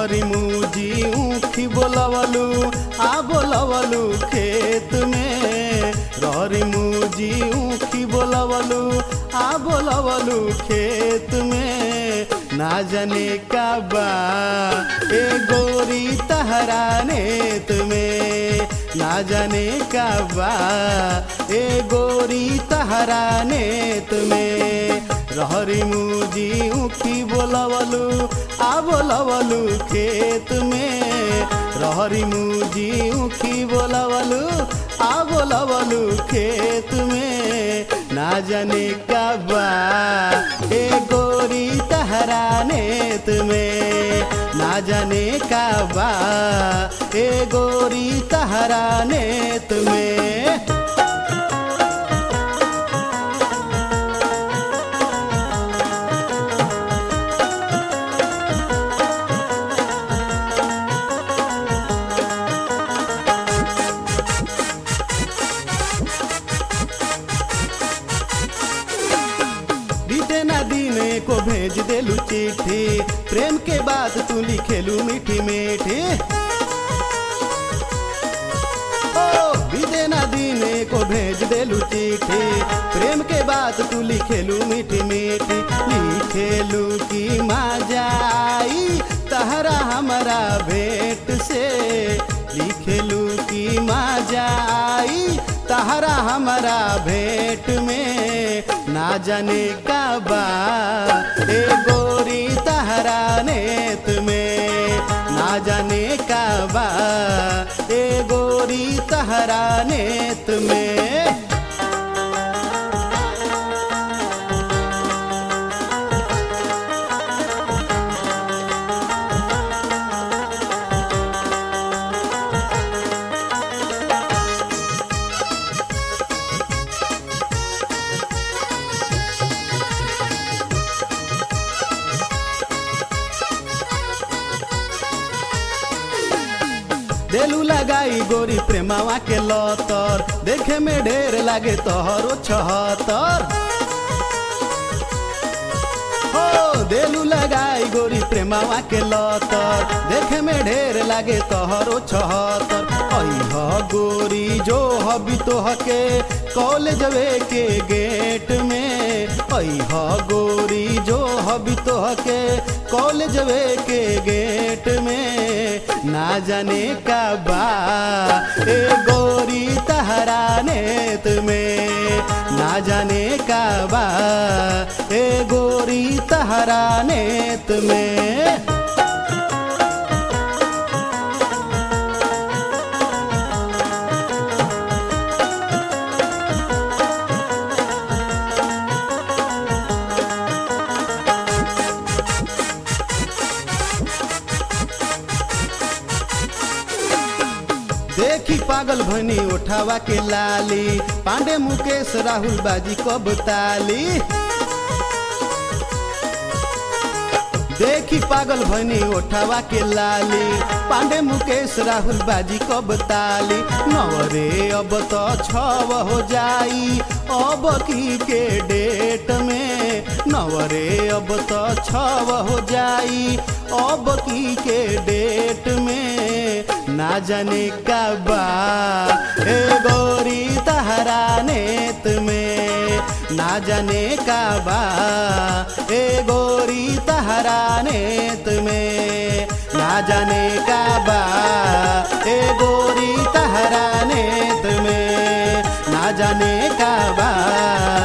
रहरी मुजी ऊखी बोलवलू आ बोलवलू खेत में रहरी मुजी ऊखी बोलवलू आ बोलवलू खेत में ना जाने का बा ए गोरी तहरा नेत में ना जाने का बा ए गोरी तहरा नेत में रहरी मुजी ऊखी बोलवलू आ बोलवलू खेत में रहरी मुजी ऊखी बोलवलू आ बोलवलू खेत में ना जाने का बा ए गोरी तहरा नेत में ना जाने का बा ए गोरी तहरा नेत में बीते ना दिन को भेज देलू चिट्ठी प्रेम के बात तू लिखेलू मीठी मीठी ओ बीते ना दिन को भेज देलू चिट्ठी प्रेम के बात तू लिखेलू मीठी मीठी लिखेलू की मजा आई तहरा हमारा भेंट से लिखेलू की मजा आई तहरा हमारा भेंट में ना जाने का बा ए गोरी तहरा नेत में ना जाने का बा ए गोरी तहरा नेत में देलू लगाई गोरी प्रेमावा के लतर देखे में ढेर लागे तोहरो छहतर हो देलू लगाई गोरी प्रेमावा के लतर देखे में ढेर लागे तोहरो छहतर अह गोरी जो हबी तोह के कॉलेजवे के गेट में अह गोरी जो हबी तोह के कॉलेजवे के गेट में ना जाने का बा ए गोरी तहरा नेत में ना जाने का बा ए गोरी तहरा नेत में देखी पागल भनी उठावा के लाली पांडे मुकेश राहुल बाजी कब ताली देखी पागल भनी उठावा के लाली पांडे मुकेश राहुल बाजी कब ताली नवरे अब तो छव हो जाई अब की के डेट में नवरे अब तो छव हो जाई अब की के डेट में ना जाने का बा ए गोरी तहरा नेत में ना जाने का बा ए गोरी तहरा नेत में ना जाने का बा ए गोरी तहरा नेत में ना जाने का बा